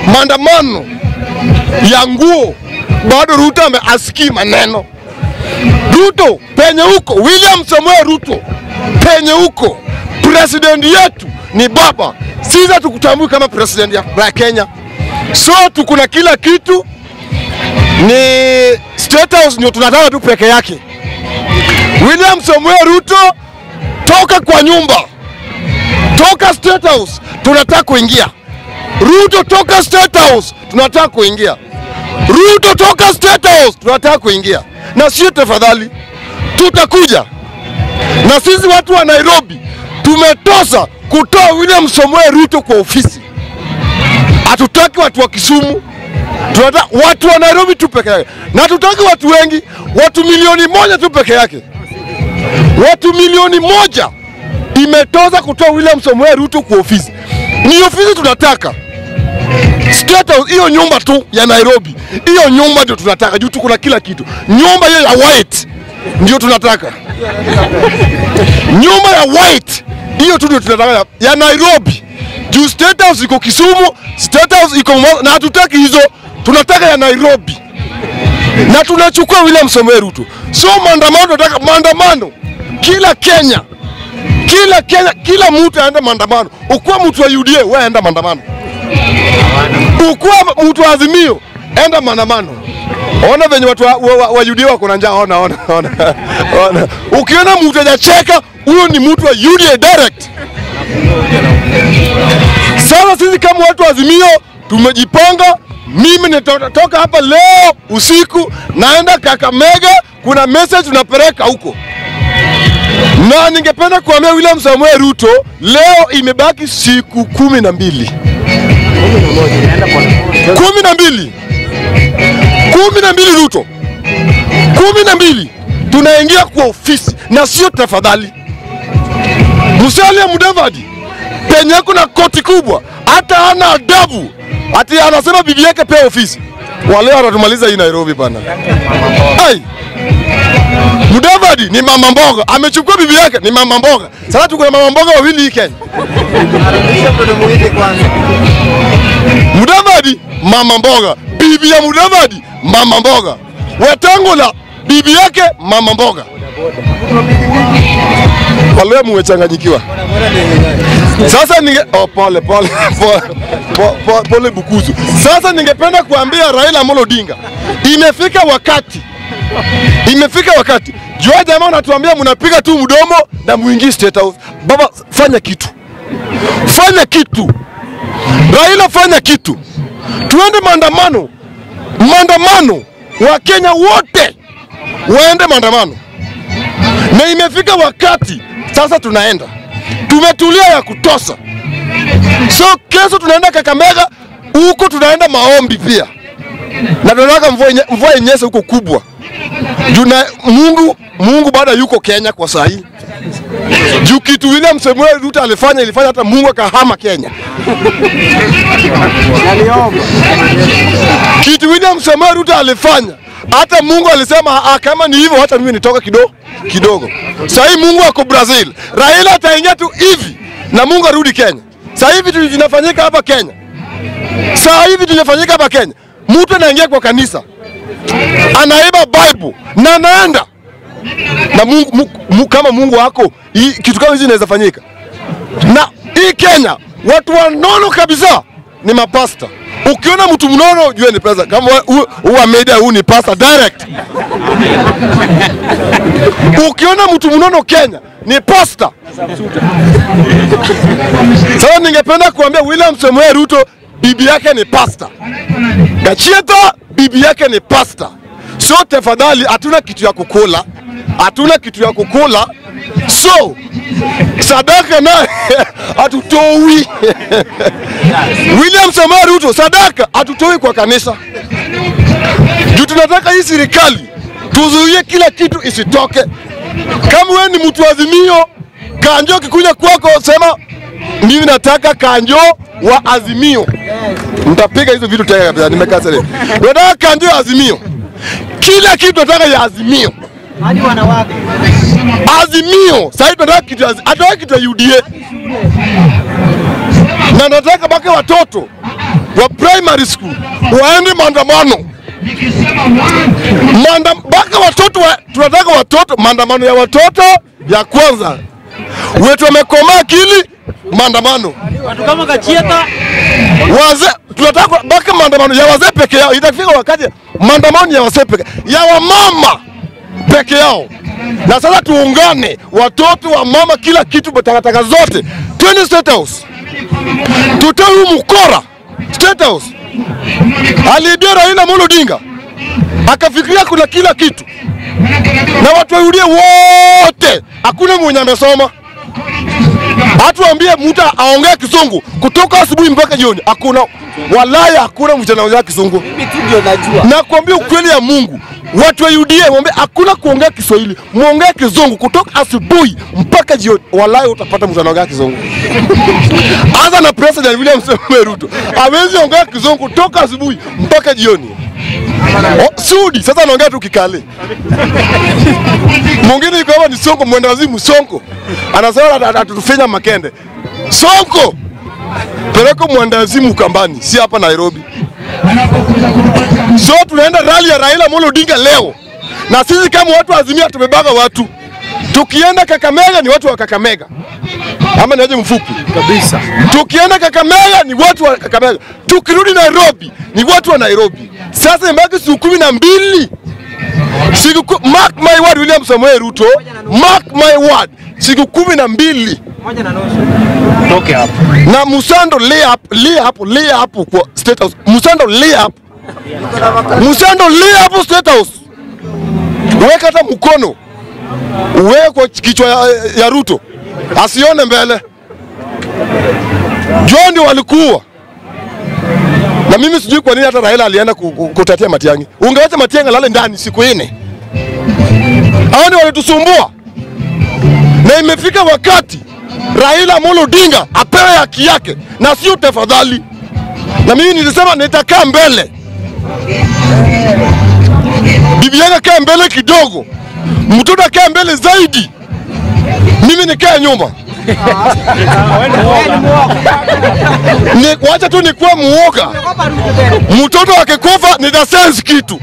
maandamano ya nguo, bado Ruto ameasikii maneno. Ruto penye huko, William Samoei Ruto penye huko, president yetu ni baba, sisi hatukutambui kama president ya ya Kenya, so tuko na kila kitu, ni State House ndio tunataka tu peke yake. William Samoei Ruto, toka kwa nyumba, toka State House, tunataka kuingia. Ruto, toka State House, tunataka kuingia. Ruto, toka State House, tunataka kuingia. Na sio tafadhali, tutakuja na sisi watu wa Nairobi tumetosa kutoa William Samoei Ruto kwa ofisi. Hatutaki watu wa Kisumu, tunataka watu wa Nairobi tu peke yake, na hatutaki watu wengi, watu milioni moja tu peke yake. Watu milioni moja imetoza kutoa William Samoei Ruto kwa ofisi. Ni ofisi tunataka State House, hiyo nyumba tu ya Nairobi, hiyo nyumba ndio tunataka juu tuko na kila kitu. Nyumba hiyo ya white ndio tunataka, nyumba ya white hiyo tu ndio tunataka ya, ya Nairobi juu State House iko Kisumu, State House iko Mombasa, na hatutaki hizo, tunataka ya Nairobi na tunachukua William Samoei Ruto. So maandamano, tunataka maandamano kila Kenya, kila Kenya, kila mtu aende maandamano. Ukuwa mtu wa UDA, wewe enda maandamano ukuwa mtu wa Azimio, enda maandamano. Ona venye watu wa, wa, wa UDA wako na njaa. Ona, ona, ona, ona. Ukiona mtu hajacheka, huyo ni mtu wa UDA direct. Sasa sisi kama watu wa Azimio tumejipanga. Mimi nitatoka hapa leo usiku, naenda Kakamega, kuna message tunapeleka huko, na ningependa kuambia William Samoei Ruto, leo imebaki siku kumi na mbili kumi na mbili kumi na mbili Ruto, kumi na mbili tunaingia kwa ofisi, na sio tafadhali. Musalia Mudavadi penye kuna koti kubwa, hata hana adabu, ati anasema bibi yake pea ofisi. Wale wanatumaliza hii Nairobi bana. Ai, Mudavadi ni mama mboga, amechukua bibi yake ni mama mboga. Sasa tuko na mama mboga wawili hii Kenya. Mudavadi mama mboga, bibi ya Mudavadi mama mboga, Wetangula bibi yake mama mboga. Wale muwechanganyikiwa. Sasa ninge oh, pole pole pole, pole, pole, pole Bukuzu. Sasa ningependa kuambia Raila Amolo Odinga, imefika wakati, imefika wakati. Jua jamaa unatuambia mnapiga tu mdomo na muingie State House. Baba, fanya kitu, fanya kitu. Raila, fanya kitu, tuende maandamano, maandamano, Wakenya wote waende maandamano, na imefika wakati sasa tunaenda, tumetulia ya kutosha. So kesho tunaenda Kakamega, huko tunaenda maombi pia, na tunataka mvua inye- mvua inyeshe huko kubwa juu na Mungu, Mungu bado yuko Kenya kwa saa hii juu kitu William Samuel Ruto alifanya ilifanya hata Mungu akahama Kenya. Kitu William Samuel Ruto alifanya hata Mungu alisema ah, kama ni hivyo hata mimi nitoka kidogo kidogo. Sasa hii Mungu ako Brazil, Raila ataingia tu hivi na Mungu arudi Kenya. Sasa hivi tu vinafanyika hapa Kenya, sasa hivi tunafanyika hapa Kenya, mtu anaingia kwa kanisa anaiba Bible na anaenda na Mungu, Mungu, Mungu kama Mungu wako hii, kitu kama hizi inaweza fanyika. Na hii Kenya watu wanono kabisa ni mapasta. Ukiona mtu mnono jua ni pesa. Kama hu- huu wa media huu ni pasta direct. Ukiona mtu mnono Kenya ni pasta. Sasa ningependa kuambia William Samoei Ruto bibi yake ni pasta. Gachieta bibi yake ni pasta. So tafadhali, hatuna kitu ya kukula, hatuna kitu ya kukula, so sadaka naye hatutoi. William Samoei Ruto, sadaka hatutoi kwa kanisa juu tunataka hii serikali tuzuie kila kitu isitoke. Kama wewe ni mtu wa Azimio, Kanjo kikuja kwako, sema mimi nataka Kanjo wa Azimio. Mtapiga hizo vitu tena kabisa, nimekasa leo. Nataka Kanjo ya Azimio, kila kitu nataka ya Azimio. hadi wanawake Azimio sasa tunataka kitu, ya- hatutaki kitu ya UDA na nataka mpaka watoto wa primary school waende maandamano Manda, mpaka watoto wa, tunataka watoto maandamano ya watoto ya kwanza wetu wamekomaa akili maandamano Watu kama Kachieta wazee tunataka mpaka maandamano ya wazee peke yao. Itafika wakati maandamano ya wazee peke ya wamama peke yao. Na sasa tuungane, watoto wa mama, kila kitu, takataka zote, twende State House, tutoe huu mkora State House. Aliidia Raila Amolo Odinga akafikiria kuna kila kitu, na watu wairudie wote, hakuna mwenye amesoma hatuambie mtu aongee Kisungu kutoka asubuhi mpaka jioni, hakuna walaya, hakuna mtu anaongea Kisungu. mimi tu ndio najua. Na kuambia ukweli ya Mungu, watu wa UDA mwambie hakuna kuongea Kiswahili, muongee Kizungu kutoka asubuhi mpaka jioni, walaya utapata mtu anaongea Kizungu. Anza na President William Samoei Ruto, hawezi ongea Kizungu kutoka asubuhi mpaka jioni. O, Sudi sasa anaongea tu Kikale. Mwingine yuko hapa ni Sonko, mwenda wazimu Sonko, anasema ata- atatufinya Makende. Sonko peleka mwenda wazimu Ukambani, si hapa Nairobi. So tunaenda rali ya Raila Amolo Odinga leo, na sisi kama watu wa Azimia tumebaga watu. Tukienda Kakamega ni watu wa Kakamega, ama niaje mfupi Kabisa. tukienda Kakamega ni watu wa Kakamega, tukirudi Nairobi ni watu wa Nairobi. Sasa imebaki siku kumi na mbili siku ku- mark my word, William Samoei Ruto, mark my word, siku kumi na mbili Moja na nusu. Toke hapo. na Musando lay up, lay hapo, lay hapo kwa State House. Musando lay up, Musando lay hapo State House, weka hata mkono uweke kwa kichwa ya, ya Ruto asione mbele. Jao ndio walikuwa na mimi sijui kwa nini hata Raila alienda ku- ku- kutetea Matiang'i. Ungewacha Matiang'i lale ndani siku nne. Hao ndio walitusumbua, na imefika wakati Raila Amolo Odinga apewe haki yake na sio tafadhali. Na mimi nilisema nitakaa mbele, bibi yake kaa mbele kidogo, mtoto akaa mbele zaidi, mimi nikae nyuma. Ni, wacha tu nikuwe muoga. Mtoto akikufa nita sense kitu,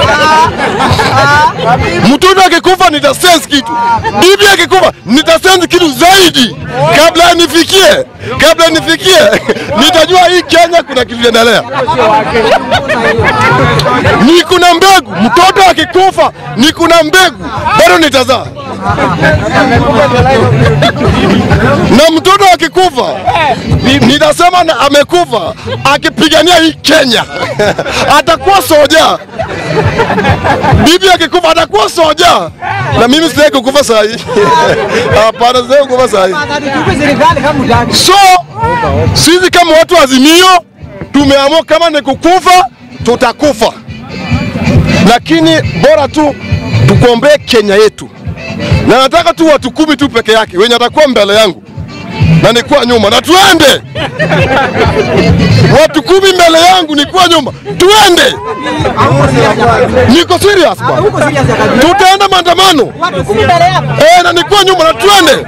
mtoto akikufa nita sense kitu, bibi akikufa nita sense kitu zaidi. Kabla nifikie, kabla nifikie, nitajua hii Kenya kuna kitu inaendelea. Ni kuna mbegu, mtoto akikufa ni kuna mbegu, bado nitazaa na mtoto akikufa nitasema na amekufa akipigania hii Kenya atakuwa soja. Bibi akikufa atakuwa soja, na mimi sitaki kukufa saa hii. Hapana, sitaki kukufa saa hii. So sisi kama watu wa Azimio tumeamua kama ni kukufa tutakufa, lakini bora tu tukuombee Kenya yetu, na nataka tu watu kumi tu peke yake wenye atakuwa mbele yangu na nikuwa nyuma, na tuende watu kumi mbele yangu, nikuwa nyuma, tuende. Niko serious bwana, tutaenda maandamano eh, na nikuwa nyuma, na tuende.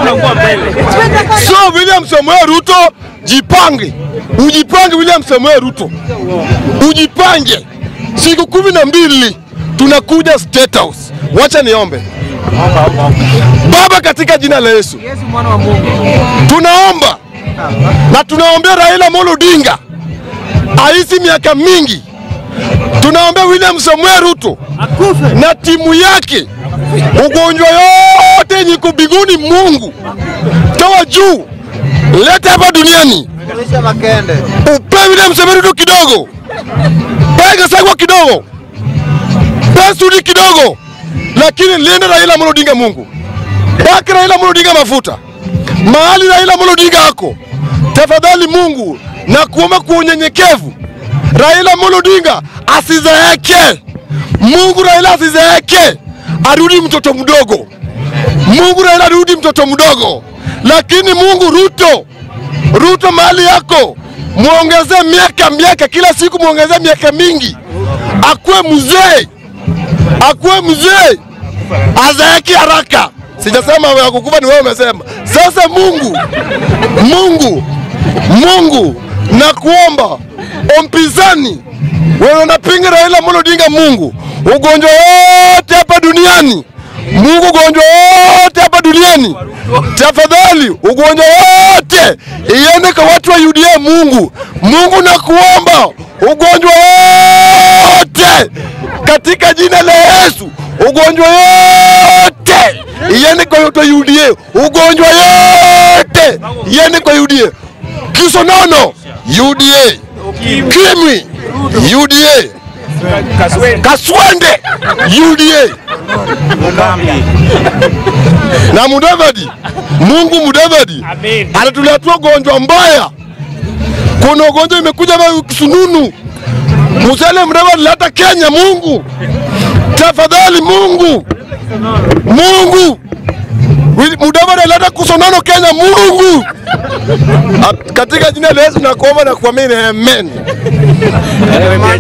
So William Samoei Ruto, jipange, ujipange. William Samoei Ruto, ujipange. Siku kumi na mbili tunakuja State House. Wacha niombe Baba, katika jina la Yesu Yesu mwana wa Mungu. tunaomba na tunaombea Raila Amolo Odinga aishi miaka mingi. Tunaombea William Samuel Ruto Akufe. na timu yake, ugonjwa yote yenye iko mbinguni, Mungu toa juu, leta hapa duniani, upe William Samuel Ruto kidogo, pe Gachagua kidogo, pe Sudi kidogo, lakini linda Raila Amolo Odinga, Mungu baki Raila Amolo Odinga mafuta mahali Raila Amolo Odinga ako, tafadhali Mungu na kuomba kwa unyenyekevu, Raila Amolo Odinga asizeeke. Mungu Raila asizeeke, arudi mtoto mdogo. Mungu Raila arudi mtoto mdogo, lakini Mungu Ruto, Ruto mahali yako muongezee miaka miaka, kila siku muongezee miaka mingi, akuwe mzee, akuwe mzee, azeeke haraka. Sijasema ya kukufa ni wewe umesema. Sasa Mungu, Mungu, Mungu, nakuomba mpinzani wenye wanapinga Raila Amolo Odinga Mungu, ugonjwa wote hapa duniani Mungu, ugonjwa wote hapa duniani, tafadhali ugonjwa wote iende kwa watu wa UDA. Mungu, Mungu nakuomba ugonjwa wote katika jina la Yesu, ugonjwa yote iende kwa watu wa UDA, ugonjwa yote iende kwa UDA. Kisonono UDA, Kimwi UDA, Kaswende UDA na Mudavadi. Mungu Mudavadi anatuletea ugonjwa mbaya. Kuna ugonjwa imekuja na kisununu. Musalia Mudavadi leta Kenya. Mungu tafadhali, Mungu Mungu Mudavadi aleta kusonono Kenya. Mungu katika jina la Yesu nakuomba na kuamini, amen.